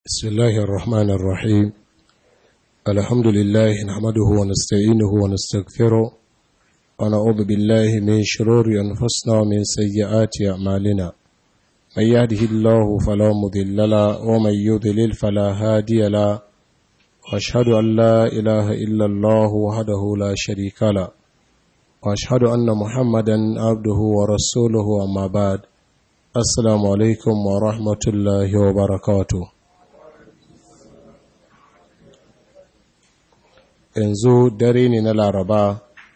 بسم الله الرحمن الرحيم الحمد لله نحمده ونستعينه ونستغفره ونعوذ بالله من شرور أنفسنا ومن سيئات أعمالنا من يهده الله فلا مضل له ومن يضلل فلا هادي له وأشهد أن لا إله إلا الله وحده لا شريك له وأشهد أن محمدا عبده ورسوله أما بعد السلام عليكم ورحمة الله وبركاته yanzu dare ne na laraba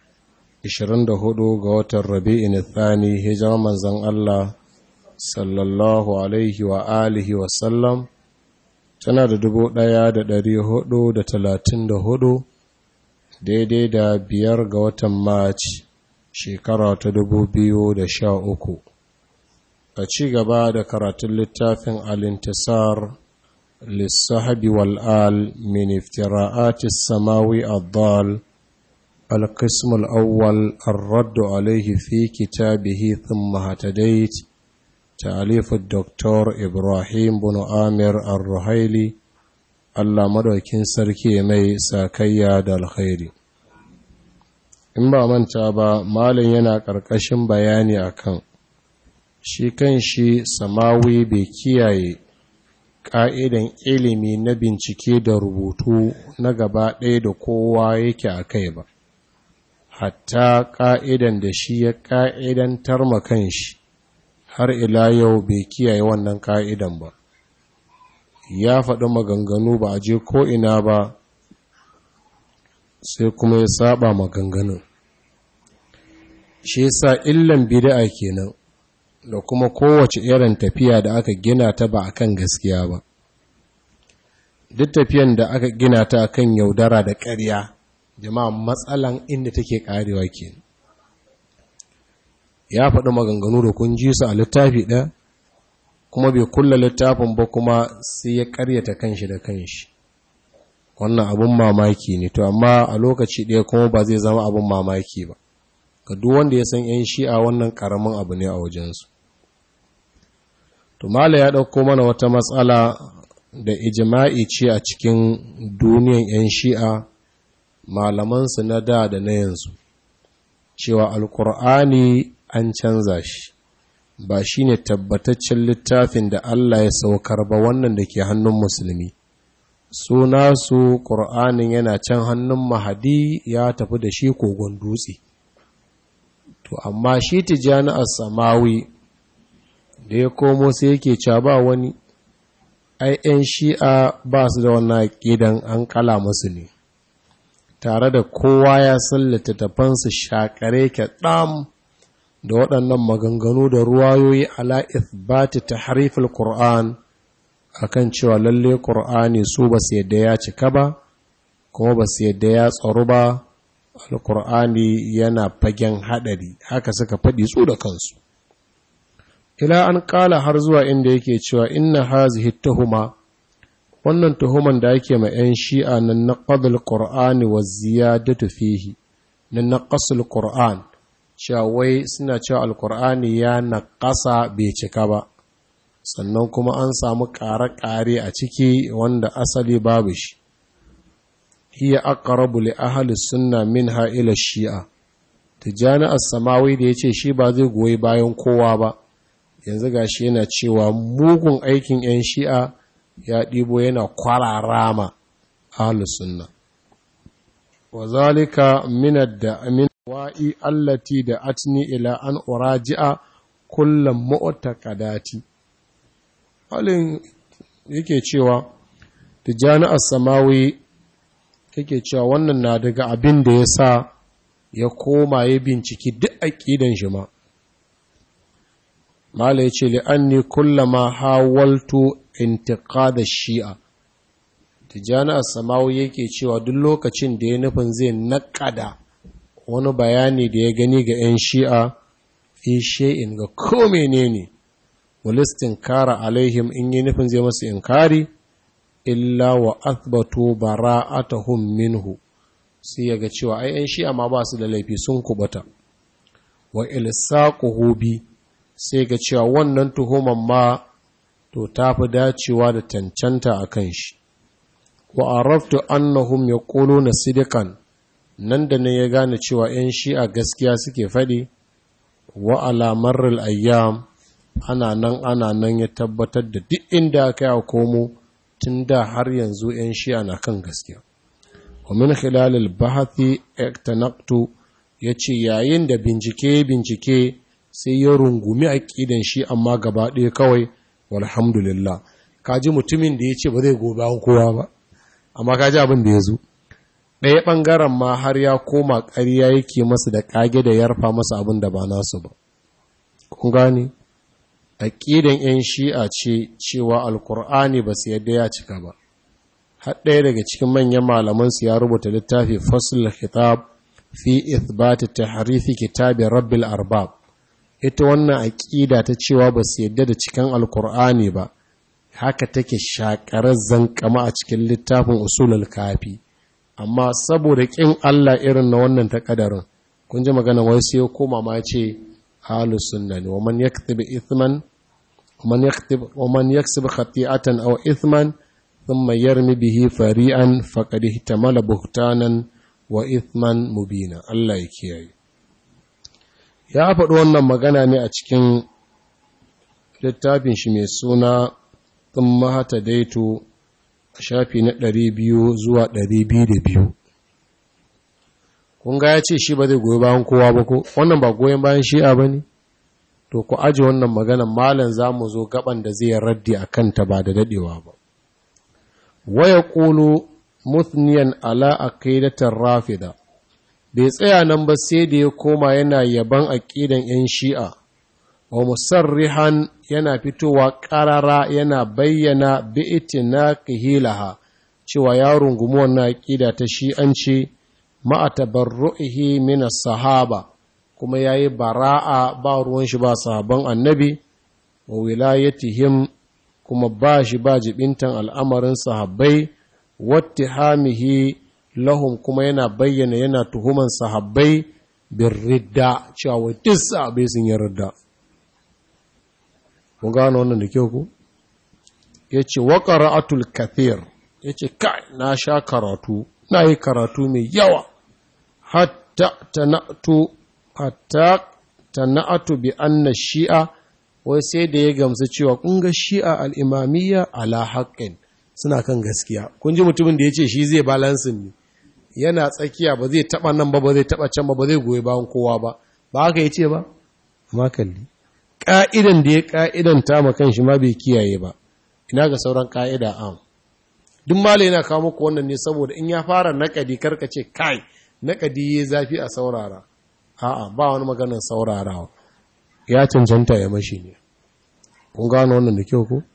24 ga watan rabi'in thani hijirar manzan Allah sallallahu alaihi wa alihi wasallam tana da dubu ɗaya da ɗari hudu da talatin da hudu daidai da biyar ga watan march shekara ta dubu biyu da sha uku a ci gaba da karatun littafin alintisar للصحب والآل من افتراءات السماوي الضال القسم الأول الرد عليه في كتابه ثم هتديت تأليف الدكتور إبراهيم بن آمر الرهيلي Allah madaukin sarki mai sakayya da alkhairi in ba manta ba malin yana ƙarƙashin bayani akan shi kan shi samawi bai kiyaye ƙa'idan ilimi na bincike da rubutu na gaba ɗaya da kowa yake a kai ba, hatta ƙa'idan da shi ya ƙa'idantar makan shi har ila yau bai kiyaye wannan ƙa'idan ba. Ya faɗi maganganu ba a je ko'ina ba sai kuma ya saba maganganun. Shi sa illan bida'a kenan. da kuma kowace irin tafiya da aka gina ta ba akan gaskiya ba duk tafiyan da aka gina ta akan yaudara da ƙarya jama'a matsalan inda take karewa ke ya faɗi maganganu da kun ji su a littafi ɗaya kuma bai kulla littafin ba kuma sai ya ƙaryata kanshi da kanshi wannan abun mamaki ne to amma a lokaci ɗaya kuma ba zai zama abun mamaki ba ga duk wanda ya san 'yan shi'a wannan ƙaramin abu ne a wajensu to mala ya ɗauko mana wata matsala da ijima'i ce a cikin duniyan 'yan shi'a malamansu na da da na yanzu cewa alkur'ani an canza shi ba shi ne tabbataccen littafin da Allah ya saukar ba wannan da ke hannun musulmi suna su ƙur'anin yana can hannun mahadi ya tafi da shi kogon dutse to amma shi tijjani a samawi da ya komo sai yake cewa ba wani ai 'yan shi'a ba su da wannan aƙidan an kala musu ne tare da kowa ya san littattafansu shakare ke ɗam da waɗannan maganganu da ruwayoyi ala ithbati ta harifin ƙur'an akan cewa lalle ƙur'ani su ba su yadda ya cika ba kuma ba su yadda ya tsaro ba alƙur'ani yana fagen haɗari haka suka faɗi su da kansu ila an kala har zuwa inda yake cewa inna hazihi tuhuma wannan tuhuman da yake ma 'yan shi'a na naqadul qur'ani wa ziyadatu fihi na naqasul qur'an cewa wai suna cewa alqur'ani ya naqasa bai cika ba sannan kuma an samu ƙare-ƙare a ciki wanda asali babu shi hiya aqrabu li ahli sunna minha ila shi'a tijani as-samawi da yace shi ba zai goyi bayan kowa ba yanzu gashi yana cewa mugun aikin 'yan shi'a ya ɗibo yana kwararama ahlus sunna wa zalika min ad-da'min wa'i allati da atni ila an uraji'a kullum mu'taqadati halin yake cewa tijani as-samawi yake cewa wannan na daga abin da ya sa ya koma ya binciki duk aƙidan shi ma mala ya ce li'anni kullama hawaltu intiqada shi'a tijani as-samawi yake cewa duk lokacin da ya nufin zai naƙada wani bayani da ya gani ga 'yan shi'a fi shay'in ga ko menene walistin kara alaihim in yi nufin zai masu inkari illa wa athbatu bara'atahum minhu sai yaga cewa ai 'yan shi'a ma ba su da laifi sun kubata wa ilsaquhu bi sai ga cewa wannan tuhuman ma to ta fi dacewa da cancanta a kan shi wa araftu annahum yaquluna sidikan nan da ne ya gane cewa 'yan shi'a gaskiya suke faɗi wa alamar ayyam ana nan ana nan ya tabbatar da duk inda aka yi komo tun da har yanzu 'yan shi'a na kan gaskiya wa min khilalil bahathi iktanaqtu yace yayin da bincike bincike sai ya rungumi aqidan shi amma gaba ɗaya kawai walhamdulillah kaji mutumin da yace ba zai gobe an kowa ba amma kaji abin da ya zo ɗaya ɓangaren ma har ya koma ƙarya yake masa da ƙage da yarfa masa abin da ba nasu ba kun gane aƙidan 'yan shi'a ce cewa alkur'ani ba su yadda ya cika ba har ɗaya daga cikin manyan malamansu ya rubuta littafi fasul khitab fi ithbati tahrifi kitabi rabbil arbab ita wannan aƙida ta cewa ba su yadda da cikin alkur'ani ba haka take shakarar zankama a cikin littafin usulul kafi amma saboda ƙin Allah irin na wannan takadarin kun ji magana wai sai ya koma ma ce ahlus sunna ne waman yaktub ithman waman yaktub waman yaksib khati'atan aw ithman thumma yarmi bihi fari'an faqad ihtamala buhtanan wa ithman mubina Allah ya kiyaye ya faɗi wannan magana ne a cikin littafin shi mai suna thumma hata daito shafi na ɗari biyu zuwa ɗari biyu da biyu kun ga ya ce shi ba zai goyi bayan kowa ba ko wannan ba goyon bayan shi'a ba ne to ku aji wannan maganan malam za mu zo gaban da zai raddi a kanta ba da daɗewa ba waya ƙulu muthniyan ala aqidatar rafida bai tsaya nan ba sai da ya koma yana yaban aƙidan 'yan shi'a wa musarrihan yana fitowa ƙarara yana bayyana bi'itina kihilaha cewa ya rungumi wannan aƙida ta shi'anci ma'a tabarru'ihi min sahaba kuma yayi bara'a ba ruwan shi ba sahaban annabi wa wilayatihim kuma ba shi ba jibintan al'amarin sahabbai wattihamihi lahum kuma yana bayyana yana tuhuman sahabbai bin ridda cewa duk sahabbai sun yi ridda mun gano wannan da kyau ku ya ce wa ƙara'atul kathir ya ce kai na sha karatu na yi karatu mai yawa hatta tana'atu hatta tana'atu bi anna shi'a wai sai da ya gamsu cewa kun ga shi'a al'imamiyya ala haƙƙin suna kan gaskiya kun ji mutumin da ya ce shi zai balansin ne yana tsakiya ba zai taɓa nan ba ba zai taɓa can ba ba zai goyi bayan kowa ba ba haka ya ce ba amma kalli ƙa'idan da ya ƙa'idan ta makan shi ma bai kiyaye ba, ina ga sauran ƙa'ida am. Duk mala yana kawo muku wannan ne saboda in ya fara naƙadi ce kai, naƙadi ya zafi a saurara. A'a, ba wani maganar saurarawa, ya cancanta ya mashi ne. Kun gano wannan da kyau ko?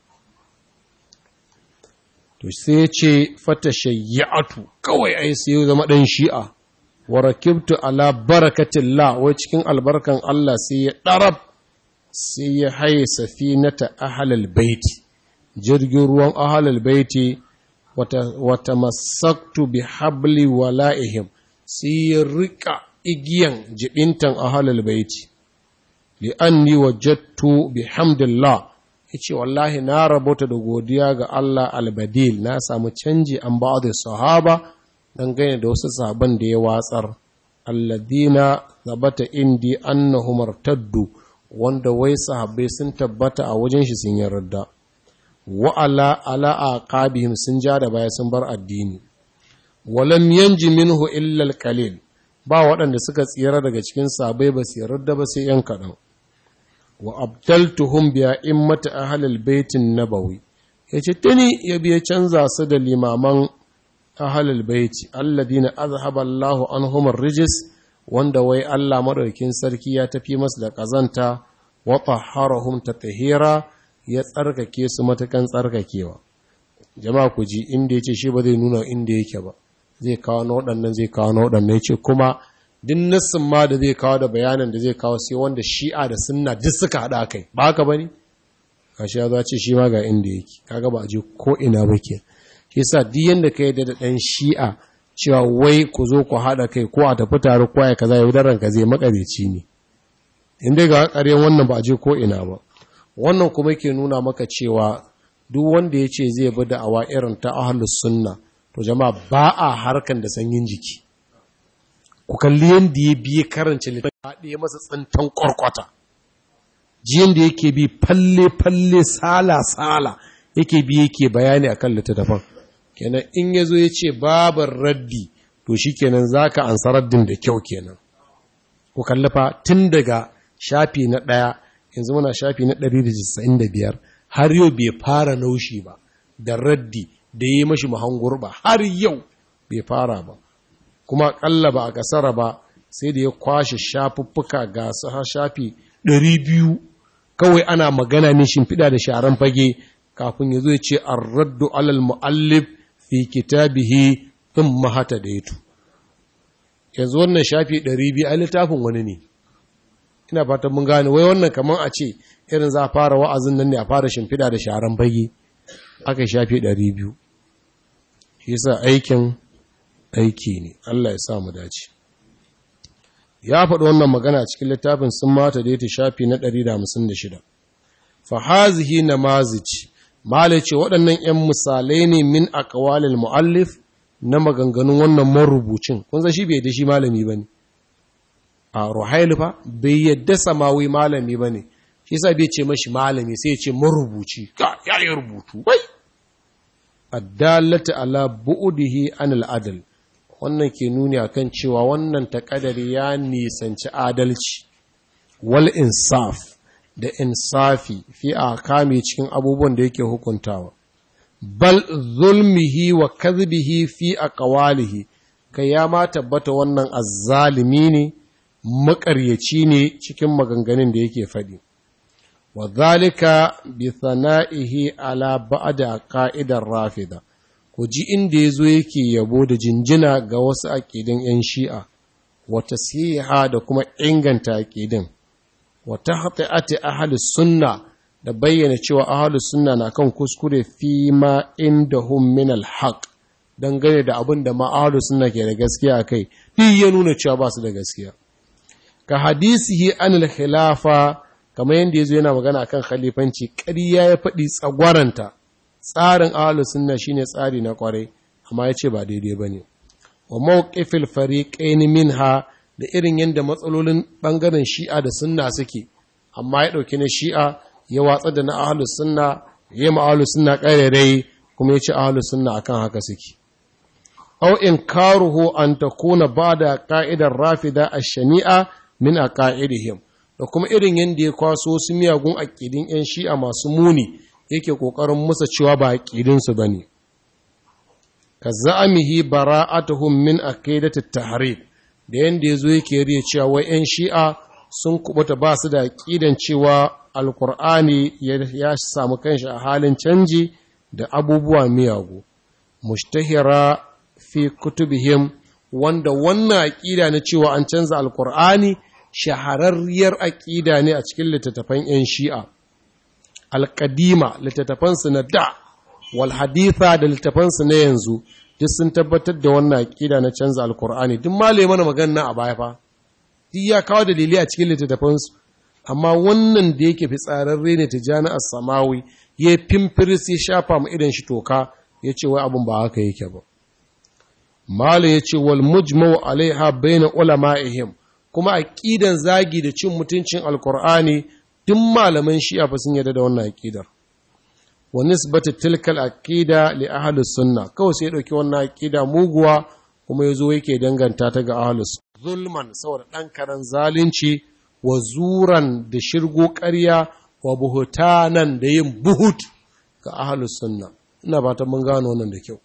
To sai ya ce fata shayyatu kawai ai sai ya zama ɗan shi'a, wa rakibtu ala barakatillah wai cikin albarkan Allah sai ya ɗarab sai ya haye safinata ahalal baiti jirgin ruwan ahalal baiti wata masaktu bi habli wala'ihim sai ya rika igiyan jibintan ahalal baiti li'anni wajattu bi hamdillah yace wallahi na rabota da godiya ga Allah albadil na samu canji an ba'd sahaba dangane da wasu sahaban da ya watsar alladina zabata indi annahum irtaddu wanda wai sahabbai sun tabbata a wajen shi sun yarda wa ala ala aqabihim sun ja da baya sun bar addini walam yanji minhu illa alqalil ba waɗanda suka tsira daga cikin sahabbai ba su yarda ba sai yan kaɗan wa abdaltuhum bi a'immati ahlil baitin nabawi yace tuni ya biya canza su da limaman ahlul baiti alladina azhaba Allahu anhum ar-rijs wanda wai Allah madaukin sarki ya tafi masu da kazanta wa tahharahum tatahira ya tsarkake su matakan tsarkakewa jama'a ku ji inda yace shi ba zai nuna inda yake ba zai kawo na waɗannan zai kawo na waɗannan yace kuma duk nassin ma da zai kawo da bayanan da zai kawo sai wanda shi'a da sunna duk suka haɗa kai ba haka bane kashi ya zo ce shi ma ga inda yake kaga ba a je ko ina ba ke shi sa duk yanda ka yi da ɗan shi'a cewa wai ku zo ku haɗa kai ko a tafi tare ko ya kaza yau ranka zai makareci ne in dai ga ƙaryen wannan ba a je ko ina ba wannan kuma ke nuna maka cewa duk wanda ya ce zai bi da'awa irin ta ahlus sunna to jama'a ba a harkan da sanyin jiki ku kalli yadda ya biye karance littafi ya masa tsintan kwarkwata jiyan da yake bi falle-falle sala-sala yake bi yake bayani a kan littattafan kenan in ya zo ya ce babar raddi to shi kenan za ka ansa raddin da kyau kenan ku kallafa tun daga shafi na ɗaya yanzu muna shafi na 195 har yau bai fara naushi ba da raddi da yi mashi mahangur ba har yau bai fara ba kuma ƙalla ba a kasara ba sai da ya kwashe shafuffuka ga su shafi 200 kawai ana magana ne shimfiɗa da sharan fage kafin ya zo ya ce an raddu alal mu'allif fi kitabihi in mahata da yato yanzu wannan shafi 200 a littafin wani ne ina fatan mun gane wai wannan kamar a ce irin za a fara wa'azin nan ne a fara shimfiɗa da sharan fage aka shafi 200 shi yasa aikin aiki ne Allah ya sa mu dace ya faɗi wannan magana cikin littafin sun mata da ya shafi na 156 fa hazihi namazij mala ce waɗannan 'yan misalai ne min aqwalil muallif na maganganun wannan marubucin kun san shi bai da shi malami bane a ruhail fa bai yadda samawi malami bane shi yasa bai ce mashi malami sai ya ce marubuci ya yi rubutu wai addalata ala bu'udihi anil adl wannan ke nuni akan cewa wannan takadari ya nisanci adalci wal insaf da insafi fi akami cikin abubuwan da yake hukuntawa bal zulmihi wa kadhibihi fi aqwalihi kai ya ma tabbata wannan azzalimi ne makaryaci ne cikin maganganun da yake faɗi wa zalika bi thana'ihi ala ba'da qa'idar rafida ku ji inda yazo yake yabo da jinjina ga wasu aqidin yan shi'a wa tasiha da kuma inganta aqidin wa tahti'ati ahli sunna da bayyana cewa ahli sunna na kan kuskure fi ma indahum min al-haq dangane da abin da ma ahli sunna ke da gaskiya kai duk ya nuna cewa ba su da gaskiya ka hadisihi anil khilafa kamar yadda ya zo yana magana kan khalifanci ƙarya ya faɗi tsagwaranta tsarin ahalus sunna shine tsari na kwarai amma ya ce ba daidai ba ne wa mawqifil fariqain minha da irin yadda matsalolin ɓangaren shi'a da sunna suke amma ya ɗauki na shi'a ya watsa da na ahalus sunna ya yi ahalus sunna ƙarerai kuma ya ce ahalus sunna akan haka suke aw inkaruhu an takuna ba'da qa'idar rafida ash-shani'a min aqaidihim da kuma irin yadda ya kwaso su miyagun aƙidin 'yan shi'a masu muni yake ƙoƙarin musa cewa ba aƙidinsu ba ne ka za'amihi bara'atuhum min aqidatit tahrib da yanda yazo yake riya cewa wai 'yan shi'a sun kubuta ba su da aƙidan cewa alkur'ani ya samu kanshi a halin canji da abubuwa miyagu mushtahira fi kutubihim wanda wannan aƙida na cewa an canza alkur'ani shahararriyar aƙida ne a cikin littattafan 'yan shi'a alƙadima littattafansu na da wal haditha da littattafansu na yanzu duk sun tabbatar da wannan aƙida na canza alkur'ani duk malai mana magana a baya fa duk ya kawo dalilai a cikin littattafansu amma wannan da yake fitsararre ne tijani as-samawi ya fimfiris ya shafa mu idan shi toka ya ce wai abin ba haka yake ba mala ya ce wal mujmau alaiha baina ulama'ihim kuma aqidan zagi da cin mutuncin alqur'ani duk malaman shi'a fa sun yarda da wannan aqidar wa nisbatu tilkal aqida li ahli sunna kawai sai ya dauki wannan aqida muguwa kuma yazo yake danganta ta ga ahli zulman saboda dan karan zalunci wa zuran da shirgo ƙarya wa buhutanan da yin buhut ga ahli sunna ina fatan mun gano wannan da kyau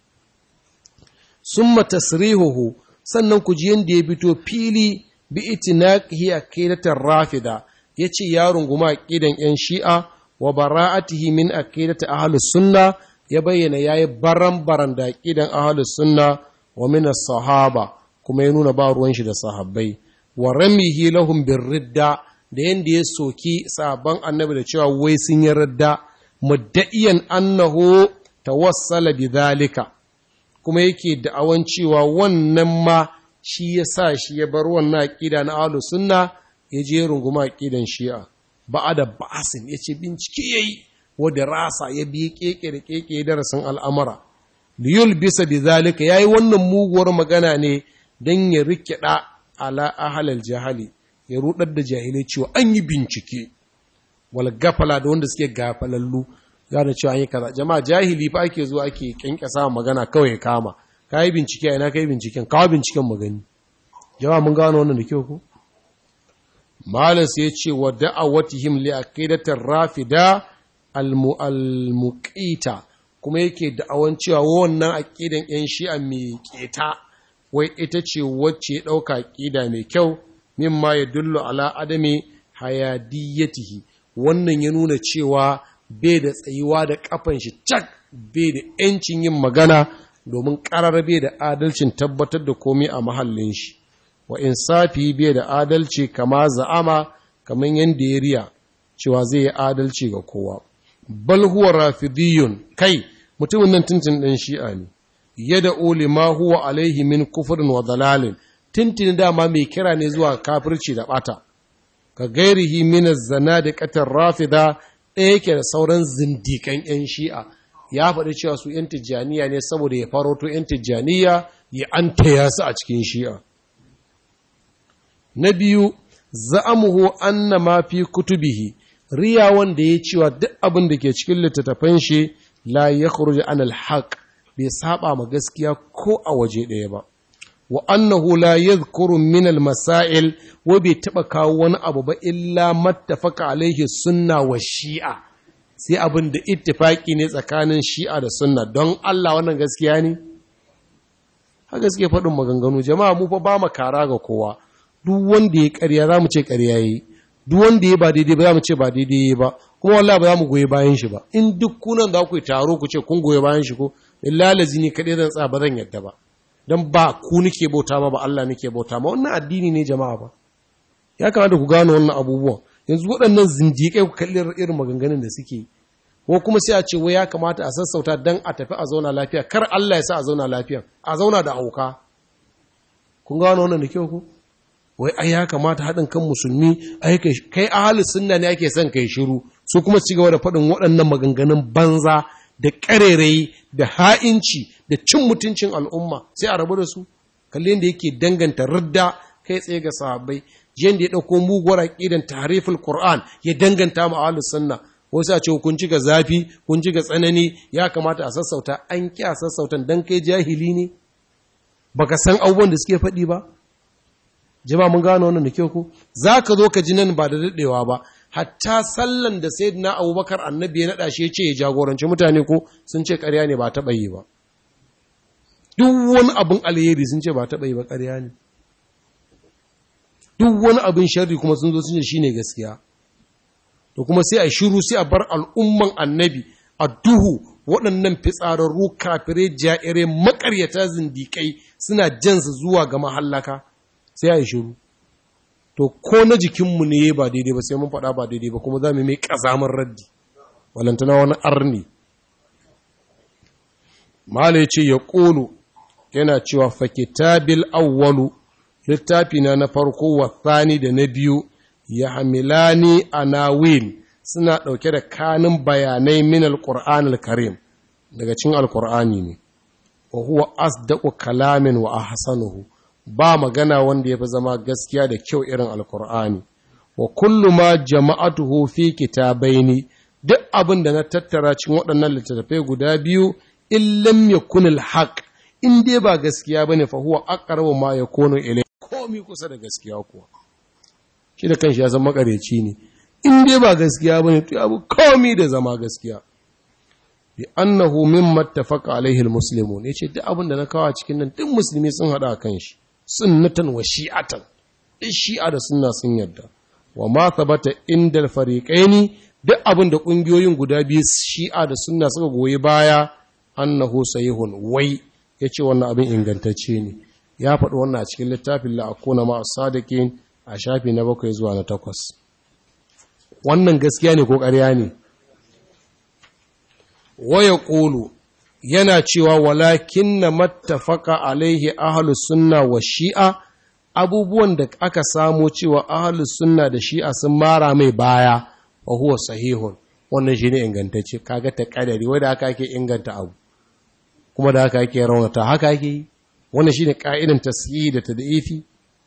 summa tasrihuhu sannan ku ji yanda ya fito fili bi itinaqihi aqidatar rafida yace ya runguma aqidan yan shi'a wa bara'atihi min aqidati ahlus sunna ya bayyana yayi baran-baran da aqidan ahlus sunna wa min as-sahaba kuma ya nuna ba ruwan shi da sahabbai wa ramihi lahum birridda da yanda ya soki sabon annabi da cewa wai sun yi radda mudda'iyan annahu tawassala bidhalika kuma yake da'awan cewa wannan ma shi ya sa shi ya bar wannan aqida na ahlus sunna ya je runguma aqidan shi'a ba'ada ba'asin yace bincike yayi wadda rasa ya bi keke da keke darasin al'amura liyul bisa bi zalika yayi wannan muguwar magana ne dan ya rikida ala ahlal jahali ya rudar da jahilai cewa an yi bincike wal gafala da wanda suke gafalallu gane cewa an yi kaza jama'a jahili fa ake zuwa ake kyankyasa magana kawai ya kama kai bincike ina kai binciken kawo binciken magani jama'a mun gano wannan da kyau ko malas ya ce wa da'awatihim li aqidatir rafida al-muqita kuma yake da'awan cewa wannan aqidan yan shi'a mai keta wai ita ce wacce dauka aqida mai kyau mimma yadullu ala adami hayadiyatihi wannan ya nuna cewa bai da tsayuwa da kafan shi cak bai da yancin yin magana domin karar bai da adalcin tabbatar da komai a mahallin shi wa insafi bai da adalci kama za'ama kamar yadda ya riya cewa zai yi adalci ga kowa bal huwa rafidiyun kai mutumin nan tuntun ɗan shi'a ne yada uli ma huwa alaihi min kufrin wa dalalin tuntun dama mai kira ne zuwa kafirci da bata ka gairihi min zana da katar rafida ɗaya yake da sauran zindikan yan shi'a ya faɗi cewa su yan tijjaniya ne saboda ya faroto yan tijjaniya ya an taya su a cikin shi'a na biyu za'amuhu anna ma fi kutubihi riya wanda ya cewa duk abin da ke cikin littattafan shi la ya khuruj an alhaq bai saba ma gaskiya ko a waje ɗaya ba wa annahu la yadhkuru min almasail wa bai taba kawo wani abu ba illa mattafaka alaihi sunna wa shi'a sai abin da ittifaki ne tsakanin shi'a da sunna don Allah wannan gaskiya ne haka gaskiya faɗin maganganu jama'a mu fa ba mu kara ga kowa duk wanda ya ƙarya za mu ce ƙarya yi duk wanda ya ba daidai ba za mu ce ba daidai ba kuma wallahi ba za mu goyi bayan shi ba in duk kunan da ku yi taro ku ce kun goyi bayan shi ko lalazi ne kaɗai zan tsaya ba zan yadda ba don ba ku nike bauta ma ba Allah nike bauta ma wannan addini ne jama'a ba ya kamata ku gano wannan abubuwan yanzu waɗannan zindiƙai ku kalli irin maganganun da suke ko kuma sai a ce wai ya kamata a sassauta dan a tafi a zauna lafiya kar Allah ya sa a zauna lafiya a zauna da auka kun gano wannan da kyau ku wai ai ya kamata haɗin kan musulmi ai kai ahli sunna ne ake son kai shiru su kuma ci gaba da faɗin waɗannan maganganun banza da ƙarerayi da ha'inci da cin mutuncin al'umma sai a rabu da su kalli da yake danganta ridda kai tsaye ga sahabbai jiyan da ya ɗauko muguwar aƙidan tariful qur'an ya danganta ma ahli sunna wasu a ce kun ci ga zafi kun ci ga tsanani ya kamata a sassauta an ƙi a sassautan dan kai jahili ne baka san abubuwan da suke faɗi ba jama mun gano wannan da kyau ko za ka zo ka ji nan ba da daɗewa ba hatta sallan da sai na abubakar annabi ya naɗa shi ya ce ya jagoranci mutane ko sun ce ƙarya ne ba taɓa yi ba duk wani abin alheri sun ce ba taɓa yi ba ƙarya ne duk wani abin sharri kuma sun zo sun ce shi ne gaskiya to kuma sai a shiru sai a bar al'umman annabi a duhu waɗannan fitsararru kafirai jairai makaryata zindikai suna jansu zuwa ga mahallaka sai a yi shiru to ko na jikinmu ne ba daidai ba sai mun faɗa ba daidai ba kuma za mu mai ƙazamar raddi walantana wani arni mala ya ce ya ƙolo yana cewa fakitabil awwalu littafina na farko wa tsani da na biyu ya hamilani a nawil suna ɗauke da kanin bayanai min alƙur'an al-karim daga cin alƙur'ani ne wa huwa asdaqu kalamin wa ahsanuhu ba magana wanda ya fi zama gaskiya da kyau irin alkur'ani wa kullu ma jama'atuhu fi kitabaini duk abin da na tattara cikin waɗannan littattafai guda biyu in lam yakun alhaq in dai ba gaskiya bane fa huwa aqrabu ma yakunu ilay komi kusa da gaskiya kuwa shi da kanshi ya san makareci ne in dai ba gaskiya bane to abu komi da zama gaskiya bi annahu mimma ittafaqa alaihi almuslimun yace duk abin da na kawo cikin nan duk musulmi sun hada kan shi sunnatan wa shi'atan duk shi'a da sunna sun yadda wa ma thabata indal fariqaini duk abin da kungiyoyin guda biyu shi'a da sunna suka goyi baya annahu sahihun wai yace wannan abin ingantacce ne ya faɗi wannan a cikin littafin la akuna ma sadiqin a shafi na bakwai zuwa na takwas wannan gaskiya ne ko ƙarya ne waya ƙulu yana cewa walakin na mattafaka alaihi ahalus sunna wa shi'a abubuwan da aka samo cewa ahalus sunna da shi'a sun mara mai baya wa huwa sahihun wannan shi ne ingantacce kaga ta kadari wadda haka ake inganta abu kuma da haka ake raunata haka ake yi wannan shi ne ƙa'idan tasiri da ta da'ifi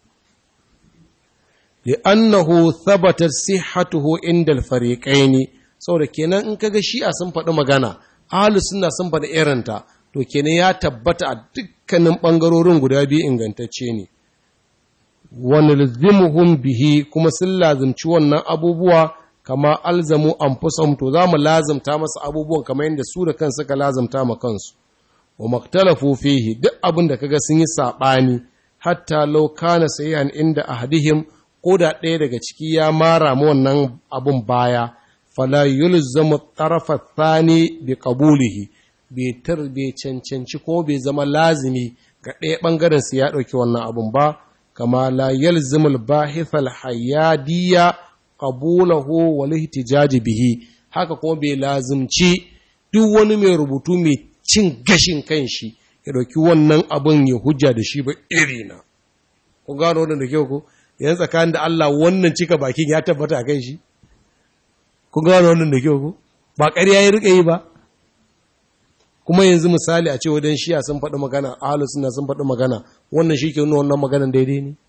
li'annahu thabata sihhatuhu inda al-fariqaini saboda kenan in kaga shi'a sun faɗi magana ahlus sunna sun faɗi irinta to kenan ya tabbata a dukkanin bangarorin guda biyu ingantacce ne wa nalzimuhum bihi kuma sun lazimci wannan abubuwa kama alzamu anfusahum to zamu lazimta masa abubuwan kamar yadda su da kansu ka lazimta ma kansu wa maktalafu fihi duk abin da kaga sun yi sabani hatta law kana sayyan inda ahadihim ko da ɗaya daga ciki ya mara mu wannan abun baya fala yulzamu tarafa thani bi qabulihi bai tar bai cancanci ko bai zama lazimi ga ɗaya ɓangaren su ya ɗauki wannan abun ba kama la yalzimu al-bahith al-hayadiyya qabulahu wal ihtijaj bihi haka kuma bai lazimci duk wani mai rubutu mai cin gashin kanshi ya ɗauki wannan abun ya hujja da shi ba irina ku gano wannan da kyau ko yan tsakanin da Allah wannan cika bakin ya tabbata a kai shi kun gano wannan da kyau ko ba ƙarya ya rika yi ba kuma yanzu misali a ce wadan shiya sun faɗi magana ahlus sunna sun faɗi magana wannan shi ke nuna wannan maganan daidai ne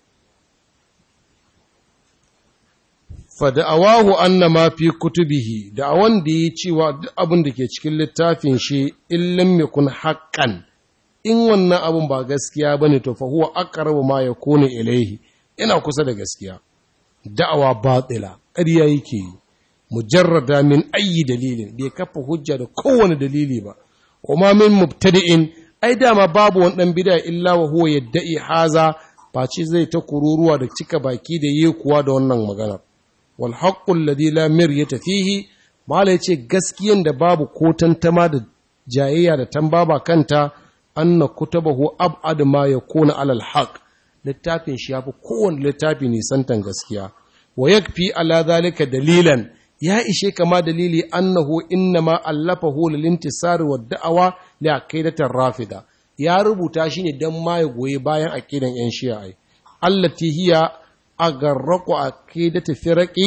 fa da'awahu anna ma fi kutubihi da'awan da yi cewa duk abin da ke cikin littafin shi illam yakun haqqan in wannan abin ba gaskiya bane to fa huwa aqrabu ma yakunu ilayhi ina kusa da gaskiya da'awa batila ƙarya yake yi mujarrada min ayi dalilin bai kafa hujja da kowane dalili ba kuma min mubtadi'in ai dama babu wani dan bid'a illa wa huwa yadda'i haza face zai ta kururuwa da cika baki da yi kuwa da wannan magana wal haqqu alladhi la miryata fihi mala yace gaskiyan da babu ko tantama da jayayya da tambaba kanta anna kutabahu ab'ad ma yakuna alal haqq littafin shi yafi kowane littafi nisantan gaskiya wa yakfi ala zalika dalilan ya ishe kama dalili annahu innama allafahu lil intisari wa da'awa li aqidatir rafida ya rubuta shi ne dan ma ya goyi bayan aqidan yan shi'a allati hiya agarraqu aqidati firaqi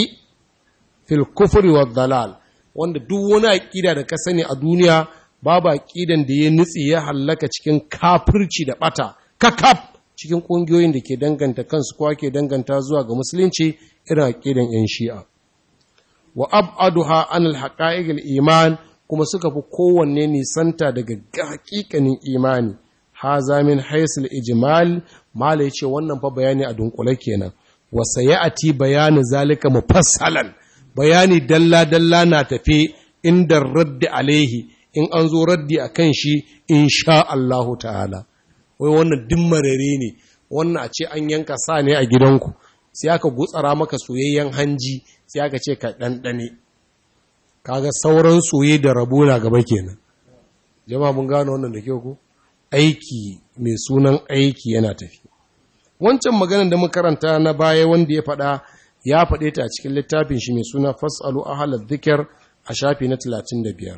fil kufri wad dalal wanda duk wani aqida da ka sani a duniya babu aqidan da ya nutsi ya hallaka cikin kafirci da bata kakaf cikin kungiyoyin da ke danganta kansu ko ake danganta zuwa ga musulunci irin aqidan yan shi'a wa ab'aduha an al-haqa'iq al-iman kuma suka fi kowanne nisanta daga haƙiƙanin imani haza min haisul ijmal mala yace wannan fa bayani a dunkule kenan wa sayati bayani zalika mufassalan bayani dalla dalla na tafe inda raddi alaihi in an zo raddi akan shi insha Allahu ta'ala wai wannan dimmarare ne wannan a ce an yanka sa ne a gidanku sai aka gutsara maka soyayyen hanji sai aka ce ka ɗanɗane kaga sauran soye da rabo na gaba kenan jama'a mun gano wannan da kyau ko aiki mai sunan aiki yana tafi wancan maganar da karanta na baya wanda ya faɗa ya faɗe ta a cikin littafin shi mai suna fasalu ahlal dhikr a shafi na 35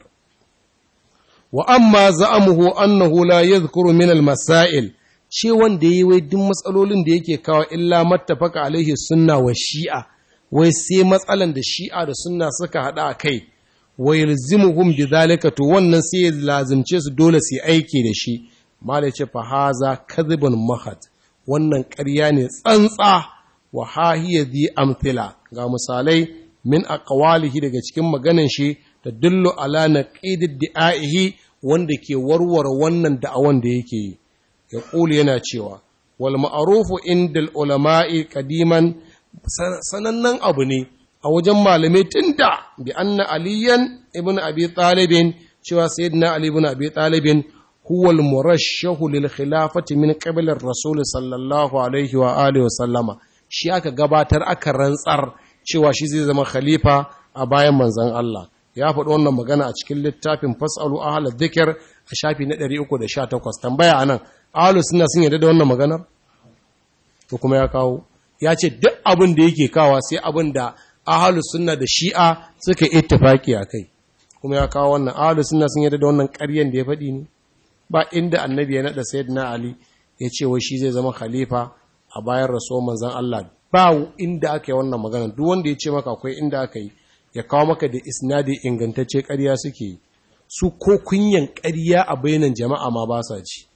wa amma za'amuhu annahu la yadhkuru min al-masail ce wanda yayi wai duk matsalolin da yake kawo illa mattafaka alaihi sunna wa shi'a wai sai matsalan da shi'a da sunna suka hada a kai wa yalzimuhum bidhalika to wannan sai ya lazimce su dole su aiki da shi malai ce fa haza kadhibun mahad wannan ƙarya ne tsantsa wa hahiya dhi amthila ga misalai min aqwalihi daga cikin maganan shi da dullu ala naqidid di'aihi wanda ke warware wannan da'awan da yake yi ya yana cewa wal ma'rufu indal ulama'i qadiman sanannen abu ne a wajen malamai tunda bi anna aliyan ibn abi talibin cewa sayyidina ali ibn abi talibin huwa al-murashshahu lil khilafati min qabl ar-rasul sallallahu alaihi wa alihi wa sallama shi aka gabatar aka rantsar cewa shi zai zama khalifa a bayan manzon Allah ya faɗi wannan magana a cikin littafin fasalu ahla dhikr a shafi na 318 tambaya anan ahlus sunna sun yarda da wannan maganar to kuma ya kawo ya ce duk abin da yake kawa sai abin da ahalus sunna da shi'a suka ittifaki a kai kuma ya kawo wannan ahalus sunna sun yarda da wannan ƙaryen da ya faɗi ne ba inda annabi ya naɗa sayyidina ali ya ce wai shi zai zama khalifa a bayan rasuwar manzon Allah ba inda aka yi wannan magana duk wanda ya ce maka akwai inda aka yi ya kawo maka da isnadi ingantacce ƙarya suke yi su ko kunyan ƙarya a bainan jama'a ma ba sa ci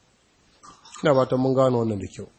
ina ba ta mun gano wannan da kyau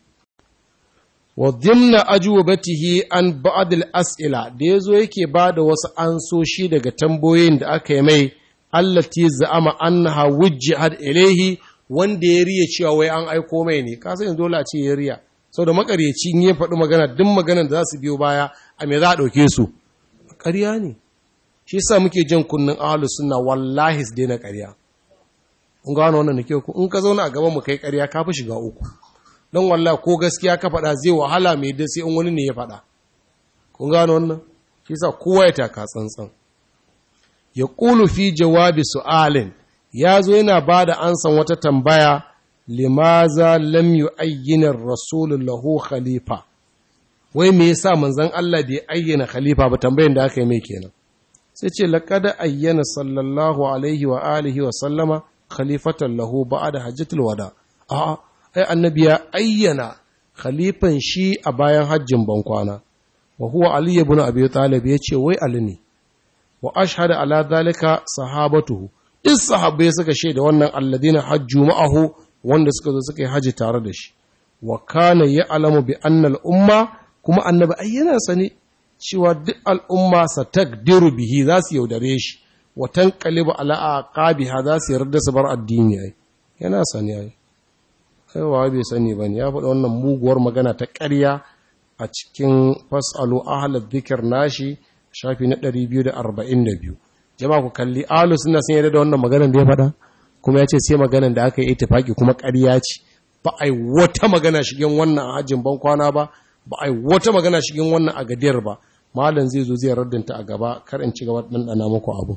wa dhimna ajwabatihi an ba'd al-as'ila da yazo yake bada wasu ansoshi daga tambayoyin da aka yi mai allati za'ama annaha wujjihat ilayhi wanda ya riya cewa wai an aiko mai ne ka san dole a ce ya riya saboda makaryaci in ya faɗi magana duk maganar da za su biyo baya a me za a ɗauke su ƙarya ne shi yasa muke jan kunnin ahlus sunna wallahi su daina ƙarya kun gano wannan nake ku in ka zauna a gaban mu kai ƙarya ka fi shiga uku don wallahi ko gaskiya ka faɗa zai wahala mai da sai in wani ne ya faɗa kun gano wannan shi yasa kowa ya taka tsantsan ya qulu fi jawabi su'alin ya zo yana ba da ansan wata tambaya limaza lam yu'ayyina ar-rasul lahu khalifa wai me yasa manzon Allah bai ayyana khalifa ba tambayan da aka yi mai kenan sai ce laqad ayyana sallallahu alaihi wa alihi wa sallama khalifatan lahu ba'da hajjatul wada a ai annabi ya ayyana khalifan shi a bayan hajjin bankwana wa huwa ali ibn abi talib ya ce wai ali ne wa ashhadu ala dhalika sahabatuhu duk sahabbai suka shaida wannan alladina hajju ma'ahu wanda suka zo suka yi haji tare da shi wa kana ya'lamu bi anna al-umma kuma annabi ai yana sani cewa duk al'umma sa takdiru bihi za su yaudare shi wa tanqalibu ala aqabiha za su yarda su bar addini ai yana sani ai aiwa bai sani bane ya faɗa wannan muguwar magana ta ƙarya a cikin fasalu ahlad dhikr nashi shafi na 242 jama'a ku kalli ahlus sunna sun yarda da wannan maganar da ya faɗa kuma ya ce sai maganar da aka yi ittifaki kuma ƙarya ce ba ai wata magana shigen wannan a hajjin ban kwana ba ba ai wata magana shigen wannan a gadiyar ba malam zai zo zai raddanta a gaba kar in ci gaba ɗanɗana muku abu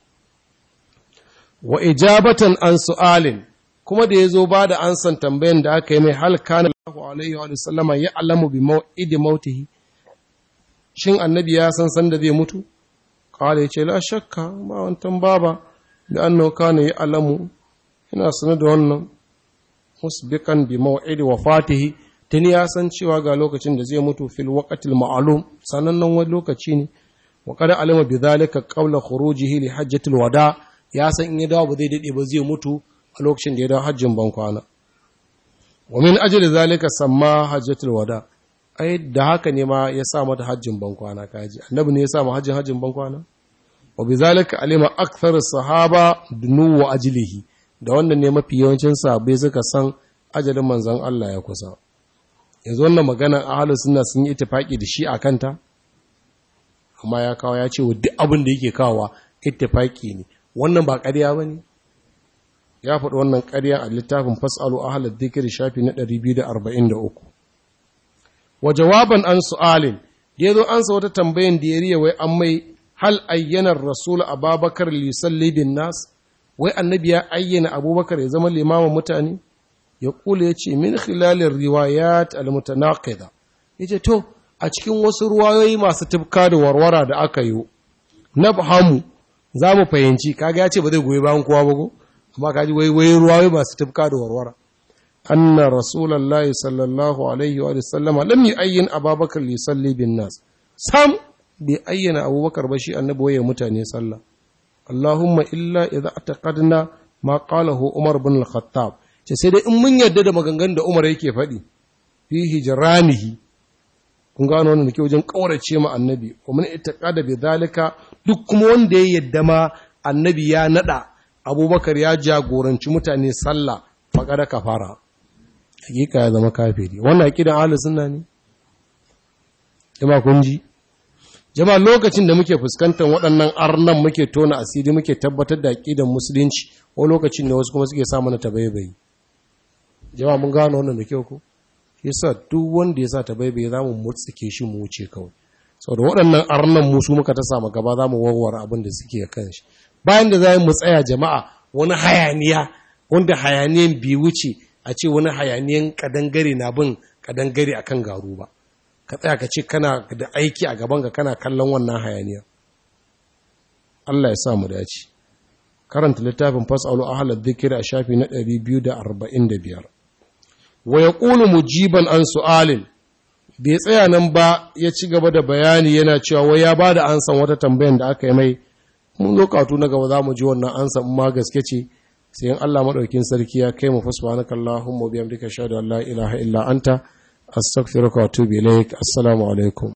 wa ijabatan an su'alin kuma da ya zo ba da ansan tambayan da aka yi mai hal kana Allahu alaihi wa sallama ya alamu bi mau'idi mautihi shin annabi ya san san da zai mutu kala yace la shakka ba wantan baba da annahu kana ya alamu ina sanar da wannan musbiqan bi mau'idi wafatihi tuni ya san cewa ga lokacin da zai mutu fil waqtil ma'lum sanannen wani lokaci ne wa qad alama bi dhalika qabla khurujihi li hajjatil wada ya san in ya dawo ba zai dade ba zai mutu a lokacin da ya dawo hajjin bankwana wa min ajli zalika samma hajjatul wada ai da haka ne ma ya sa mata hajjin bankwana kaji annabi ne ya sa ma hajjin hajjin bankwana wa bi zalika alima akthar sahaba dunu wa ajlihi da wannan ne mafi yawancin sahabbai suka san ajalin manzon Allah ya kusa yanzu wannan magana ahlus sunna sun yi ittifaki da shi akan ta amma ya kawo ya ce wa duk abin da yake kawowa ittifaki ne wannan ba ƙarya bane ya faɗi wannan ƙarya a littafin fasalu ahalar dhikri shafi na 243 wa jawaban an su'alin da yazo ansa wata tambayan da ya riya wai an mai hal ayyana rasul ababakar li yusalli bin nas wai annabi ya ayyana abubakar ya zama limamin mutane ya kula ya ce min khilalin riwayat al-mutanaqida yace to a cikin wasu ruwayoyi masu tufka da warwara da aka yi na fahamu za mu fahimci kaga ya ce ba zai goyi bayan kowa ba ko amma kaji wai wai ruwayoyi masu tufka da warwara anna rasulullahi sallallahu alaihi wa sallam lam yu'ayyin ababakar li salli bin nas sam bai ayyana abubakar ba shi annabi waye mutane sallah allahumma illa idza ataqadna ma qalahu umar bin al-khattab ce sai dai in mun yarda da maganganun da umar yake faɗi fi hijranihi kun gano wannan da ke wajen kaurace ma annabi wa man itaqada bi zalika duk kuma wanda ya yadda ma annabi ya nada abubakar ya jagoranci mutane sallah faƙada kafara hakika ya zama kafiri wannan aqidan ahlus sunna ne jama'a kun ji jama'a lokacin da muke fuskantar waɗannan arnan muke tona asiri muke tabbatar da aqidan musulunci ko lokacin da wasu kuma suke sa mana tabaibayi jama'a mun gano wannan da kyau ko yasa duk wanda ya sa tabaibayi zamu mutsike shi mu wuce kawai saboda waɗannan arnan musu muka ta samu gaba zamu warware abin da suke kan shi bayan da za mu tsaya jama'a wani hayaniya wanda hayaniyan bi wuce a ce wani hayaniyan kadangare na bin kadangare akan garu ba ka tsaya ka ce kana da aiki a gaban ka kana kallon wannan hayaniya Allah ya sa mu dace karanta littafin fasalu ahlal dhikri a shafi na 245 wa yaqulu mujiban an su'alin bai tsaya nan ba ya ci gaba da bayani yana cewa wai ya ba da ansan wata tambayan da aka yi mai mun zo katu na gaba za mu ji wannan ansan ma gaske ce sai in Allah madaukin sarki ya kai mu fa subhanaka allahumma bihamdika ashhadu an la ilaha illa anta astaghfiruka wa atubu ilaik assalamu alaikum